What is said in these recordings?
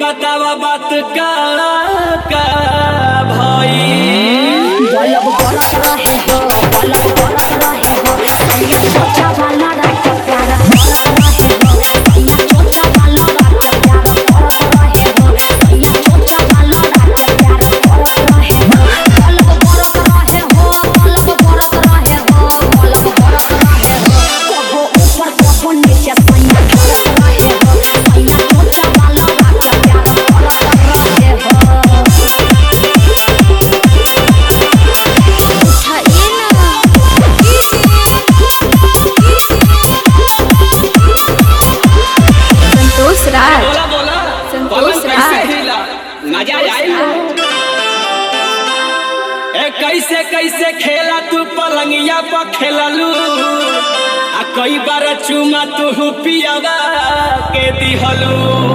बतावा बात का का भाई बलब बरस रहे हो बलब बरस रहे हो सैया छोटा वाला रात प्यारा बरस रहे हो सैया छोटा वाला रात प्यारा बरस रहे हो सैया छोटा वाला रात प्यारा बरस रहे हो बलब बरस रहे हो बलब बरस रहे हो बलब बरस रहे हो कबो ऊपर कबो नीचे सैया बरस रहे हो सैया छोटा वाला रात प्यारा बरस रहे हो उठाइए ना संतोष राज बोला बोला संतोष पलंग कैसे राज। हिला मजा आएगा ए कैसे कैसे खेला तू पलंगिया पर खेललू आ कई बार चुमा तू पियावा के दिहलू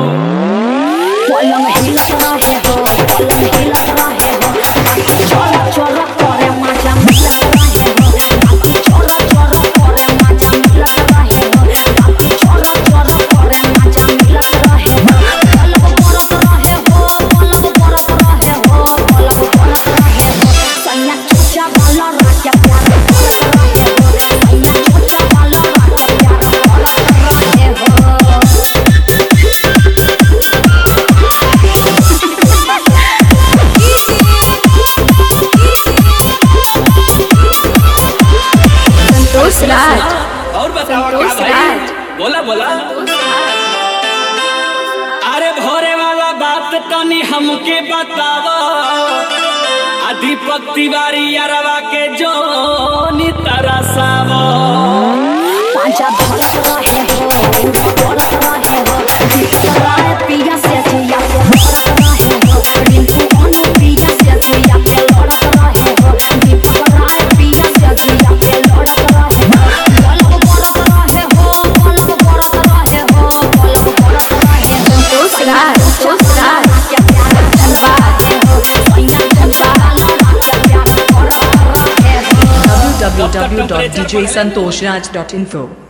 पलंग हिलत रहे हो पलंग हिलत रहे हो बाकी चोर चोर करे मजा मिलत रहे हो बाकी चोर चोर करे मजा मिलत रहे हो बाकी चोर चोर करे मजा मिलत रहे हो पलंग बरस रहे हो पलंग बरस रहे हो पलंग बरस रहे हो सैया छोटा वाला राजा प्यार बरस रहे हो सैया छोटा वाला राजा प्यार बरस रहे हो संतोष राज और बताओ क्या संतोष भाई राज। बोला बोला अरे भोरे वाला बात तनी हमके बतावा आ दीपक तिवारी अरवा के जोनी तरसावा पांचा बरस रहे हो बरस रहे हो दीपक राय पिया से जिया पे बरस रहे हो रिंकू अनु पिया से जिया पे लड़स रहे हो दीपक राय पिया से जिया पे लड़स रहे हो पलक बरस रहे हो पलक बरस रहे हो पलक बरस रहे हो संतोष राज संतोष राज के प्यार धनबाद हो सैया धनबाद के प्यार बरस रहे हो www.djsantoshraj.info